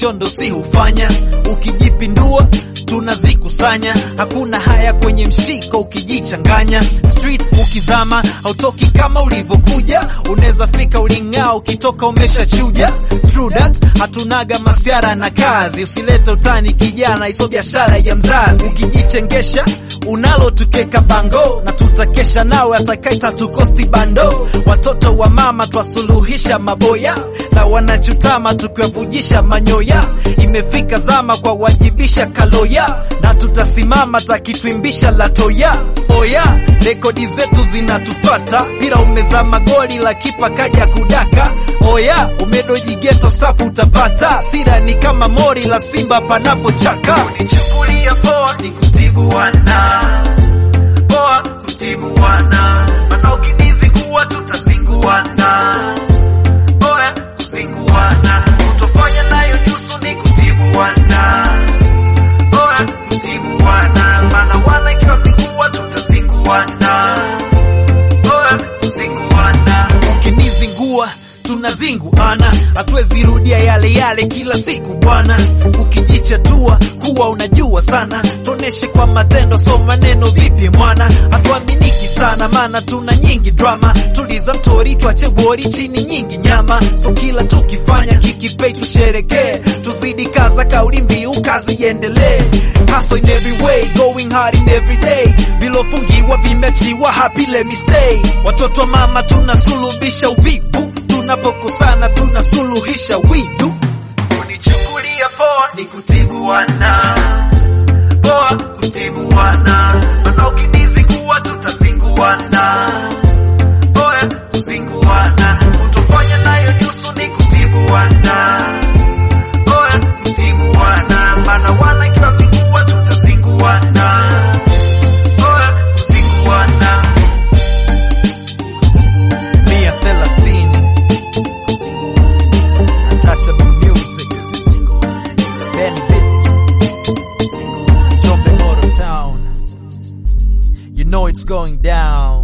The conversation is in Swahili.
vishondo si hufanya, ukijipindua tunazikusanya, hakuna haya kwenye mshiko ukijichanganya. Street ukizama hautoki kama ulivyokuja, unaweza fika uling'aa, ukitoka umeshachuja. True that, hatunaga masiara na kazi, usilete utani kijana, iso biashara ya mzazi. Ukijichengesha unalo tukeka bango na tutakesha nawe, atakaita tukosti bando. Watoto wa mama twasuluhisha maboya na wanachutama tukiwavujisha manyoya. Imefika zama kwa wajibisha kaloya na tutasimama takitwimbisha latoya. Oya, rekodi zetu zinatufata, pira umezama goli la kipa kaja kudaka. Oya, umedoji geto sapu utapata, sira ni kama mori la simba panapochaka. Unichukulia poa ni kutibu wana poa, kutibu wana mana ukinizingua tutazinguana Oya, kuzinguana utofanya nayo nyusu ni kutibu wana Oya, kutibu wana mana wana ikiwazingua tutazinguana Oya, kuzinguana ukinizingua tunazinguana, hatuwezi rudia yale yale kila siku bwana. Ukijichatua kuwa unajua sana, toneshe kwa matendo, so maneno vipi mwana? Hatuaminiki sana, maana tuna nyingi drama. Tuliza mtori, twache bori chini nyingi nyama, so kila tukifanya kikipei tusherekee, tuzidi kaza kauli mbiu, kazi iendelee. Hustle in every way, going hard in every day, vilofungiwa vimechiwa, happy let me stay. Watoto mama tunasulubisha uvivu tunapokosana tunasuluhisha widu. Unichukulia poa ni kutibu wana poa, kutibu wana mana ukinizingua tutazinguana. Oya, kuzinguana utofanya nayo nyusu ni kutibu wana Oya, kutibu wana mana wana ikiwazingua tutazinguana. Oya, kuzinguana mia thelathini Untouchable music. Benefit. Jombe Motor Town. You know it's going down.